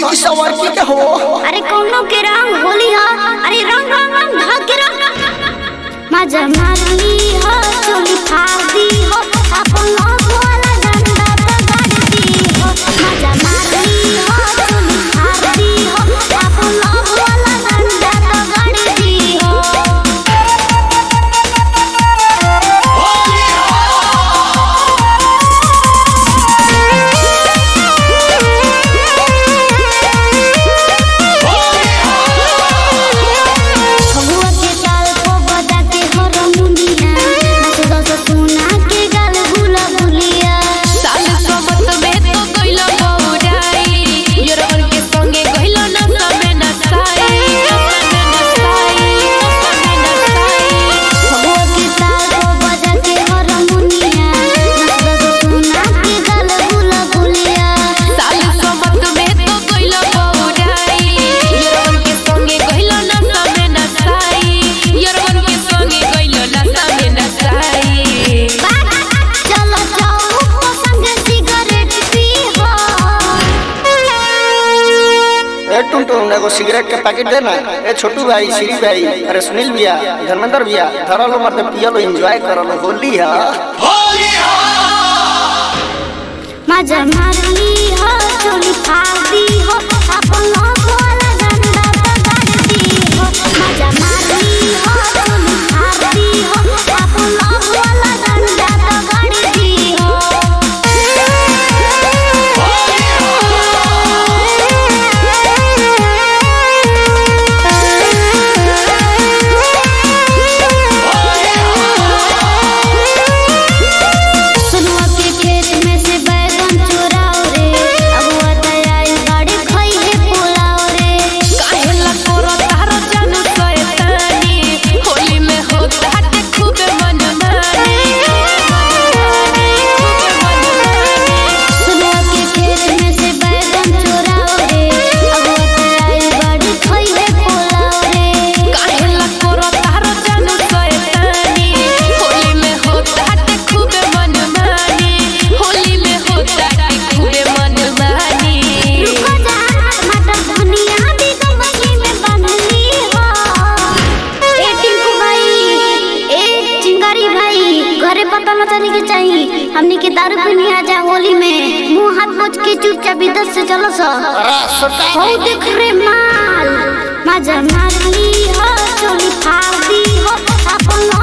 की सवार की के हो अरे कौनो के रंग होली ह अरे रंग रंग रंग भाग के रंग मजा मारली हो चोली फाड़ी हो अपन आँख वाला डंडा पकड़ दी हो मजा मारली हो चोली फाड़ी हो अपन आँख वाला डंडा पकड़ दी हो फगुआ के ताल को बजा के हरमुनिया नाच दस सुना के गाल गुला गुलिया साल सोबत में तो गइल बौराई योरवन के संगे गइल न सबे नसाई सबे नसाई सबे नसाई फगुआ के ताल को बजा के हरमुनिया नाच दस सुना के गाल गुला गुलिया साल सोबत में तो गइल बौराई योरवन के संगे गइल न सबे नसाई योरवन के संगे गइल न सबे नसाई चलो जाओ को संग सिगरेट पी हो ए टुनटुन एगो सिगरेट के पैकेट देना ए छोटू भाई श्री भाई अरे सुनील भैया धर्मेंद्र भैया धरा लो मत पिया लो एंजॉय करो लो होली है मजा मारली हो चोली फाड़ी हो अपन आँख वाला डंडा पकड़ दी हो मजा मारली हो चोली फाड़ी हो अपन आँख वाला डंडा पकड़ दी हो सुनुआ के खेत में से बैगन चुराओ रे अबुआ तैयारी गाड़ी खाई है पुलाव रे काहेला तोरा तार जानू शैतानी होली में होता है खूब मनमानी खूब मनमानी सुनुआ के खेत में से बैगन चुराओ रे अबुआ तैयारी गाड़ी खाई है पुलाव रे काहेला तोरा तार जानू शैतानी होली में होता है खूब मनमानी होली में होता है खूब मनमानी रुको जा मटर धनिया भी गमले में बनली हो ए टिंकू भाई ए चिंगारी भाई घरे पता न चले के चाहिए हमनी के दारू पीने आ जा होली में मुंह हाथ पोछ के चुपचाप इधर से चलो सो हो देख रे माल मजा मारली हो चोली फाड़ी हो अपन